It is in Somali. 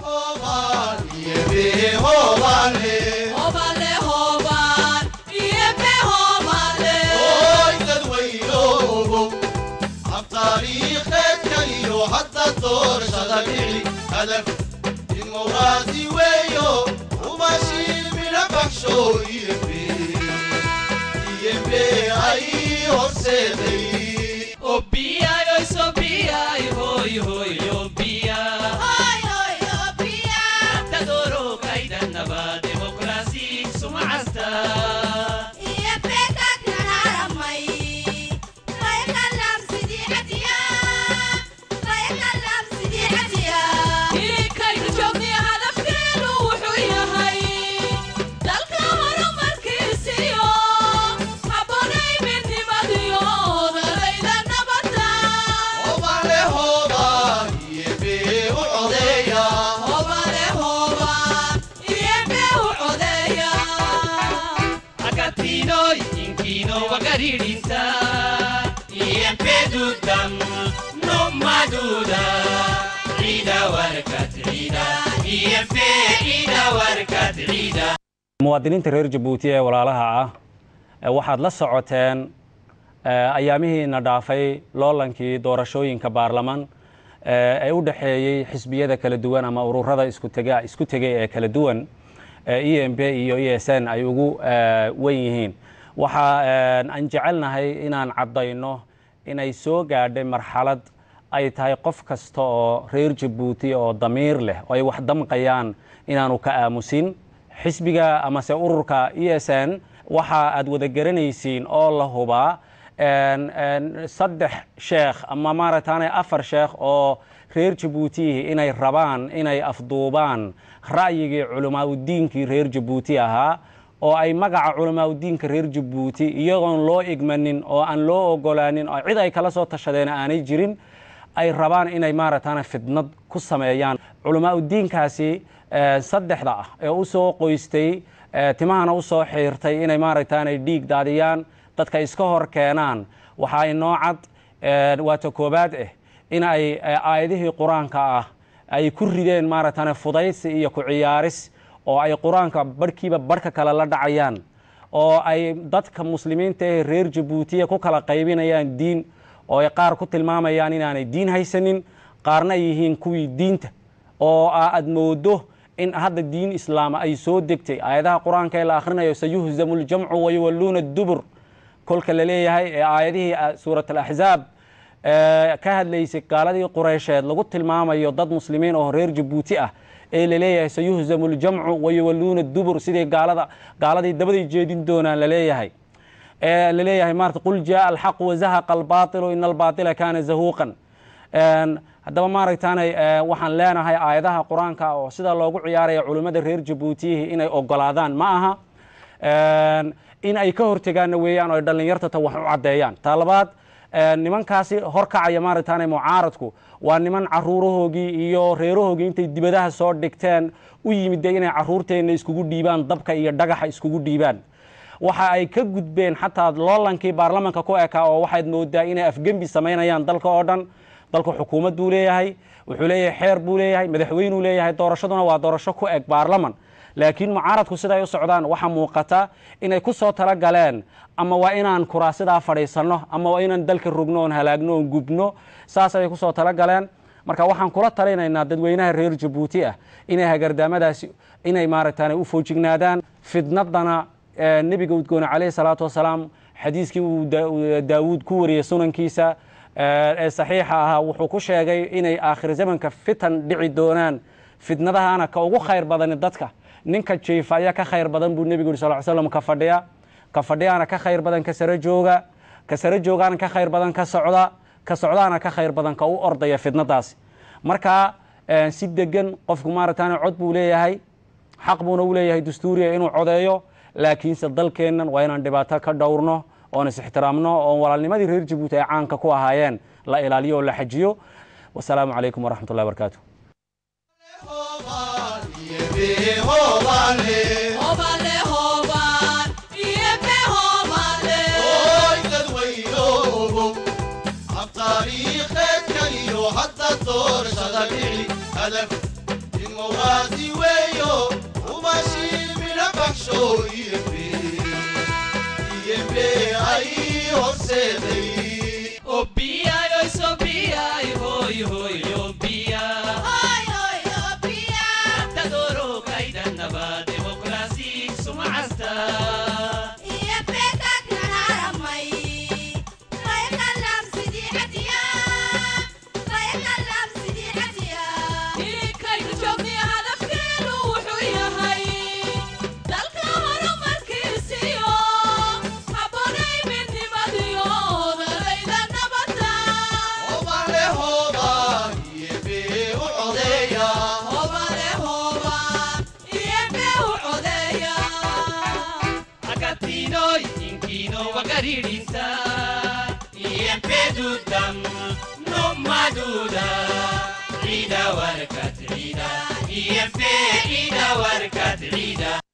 muwaadiniinta reer jabuuti ee walaalaha ah waxaad la socoteen ayaamihiina dhaafay loolankii doorashooyinka baarlaman ee u dhexeeyey xisbiyada kala duwan ama ururada isku tegay ee kala duwan e m b iyo e s n ay ugu wen yihiin waxa aan jecelnahay inaan caddayno inay soo gaadhay marxalad ay tahay qof kasta oo reer jabuuti oo damiir leh oo ay wax damqayaan inaanu ka aamusin xisbiga amase ururka e s n waxa aad wada garanaysiin oo la hubaa saddex sheekh ama maaragtaane afar sheekh oo reer jabuutiyihi inay rabaan inay afduubaan ra'yigii culamaauddiinkii reer jabuuti ahaa oo ay magaca culamaauddiinka reer jabuuti iyagoon loo igmanin oo aan loo ogolaanin oo cid ay kala soo tashadeen aanay jirin ay rabaan inay maaragtaane fidnad ku sameeyaan culamaauddiinkaasi saddexda ah ee u soo qoystay timahana u soo xiirtay inay maaragtaanay dhiig daadiyaan dadka iska hor keenaan waxaa inoo cad waata koobaad ah in ay aayadihii qur-aanka ah ay ku rideen maaragtaane fudaysi iyo ku ciyaaris oo ay qur-aanka barhkiiba barhka kale la dhacayaan oo ay dadka muslimiinta ee reer jabuutiya ku kala qaybinayaan diin oo ay qaar ku tilmaamayaan inaanay diin haysanin qaarna ay yihiin kuwii diinta oo aad moodo in hadda diin islaama ay soo degtay aayadaha qur-aanka ee la akhrinayo sayuhzamu ljamcu wayuwalluuna dubur kolka la leeyahay ee aayadihii suurat alaxzaab ka hadlaysay gaaladii qureysheed lagu tilmaamayo dad muslimiin oo reer jabuuti ah ee laleeyahay sayuhzamu ljamcu wayuwalluuna dubur sidii gaalada gaaladii dabaday jeedin doonaan laleeyahay ee laleeyahay maarata qul jaaa alxaqu wazahaqa albaatilu ina albaatila kaana zahuuqan haddaba maaragtaanay waxaan leenahay aayadaha qur-aanka oo sida loogu ciyaaraya culimmada reer jabuutiyihi inay ogolaadaan ma aha in ay ka hortegaanna weeyaan oo ay dhallinyartata wax u caddeeyaan taa labaad nimankaasi horkacaya maaragtaanay mucaaradku waa niman caruurahoogii iyo reerahoogii intay dibadaha soo dhigteen u yimid de inay caruurteenna iskugu dhiibaan dabka iyo dhagaxa iskugu dhiibaan waxa ay ka gudbeen xataa loolankii baarlamanka ku ekaa oo waxaad moodaa inay afgembi samaynayaan dalka oo dhan dalku xukuumad buu leeyahay wuxuu leeyahay xeer buu leeyahay madaxweynuu leeyahay doorashaduna waa doorasho ku eg baarlaman laakiin mucaaradku siday u socdaan waxaa muuqata inay ku soo tala galeen ama waa inaan kuraasidaa fadhiisanno ama waa inaan dalka rogno oon halaagno oon gubno saas ayay kusoo tala galeen marka waxaan kula talinaynaa dadweynaha reer jabuuti ah inay hagardaamadaasi inay maaragtaan u foojignaadaan fidnadana nebiga udgoone calayhi salaatu wasalaam xadiiskii uu daawuud ku wariyey sunankiisa ee saxiixa ahaa wuxuu ku sheegay inay aakhir zamanka fitan dhici doonaan fitnadahana ka ugu khayr badani dadka ninka jiifa ayaa ka khayr badan buu nebigu yuri sal slam ka fadhiya ka fadhiyaana ka khayr badan ka saro jooga ka saro joogaana ka khayr badan ka socda ka socdaana ka khayr badan ka u ordaya fitnadaasi marka si degan qofku maaragtaan cod buu leeyahay xaq buuna u leeyahay dastuuriya inuu codeeyo laakiinse dalkeennan waa inaan dhibaato ka dhowrno oon is-ixtiraamno oon walaalnimadii reer jabuuti ay caanka ku ahaayeen la ilaaliyo oo la xajiyo wasalaamu calaykum waraxmat ullahi barakaatu taariikheedka iyo hadda doorashada dhici hadaf in dimuqraadi weeyo umashii midha baxsho iyembe iyembe ay horseeday Obale hoba iyembe u codeeya Dudam, no maduda, ida warkat ida, IMP ida warkat ida.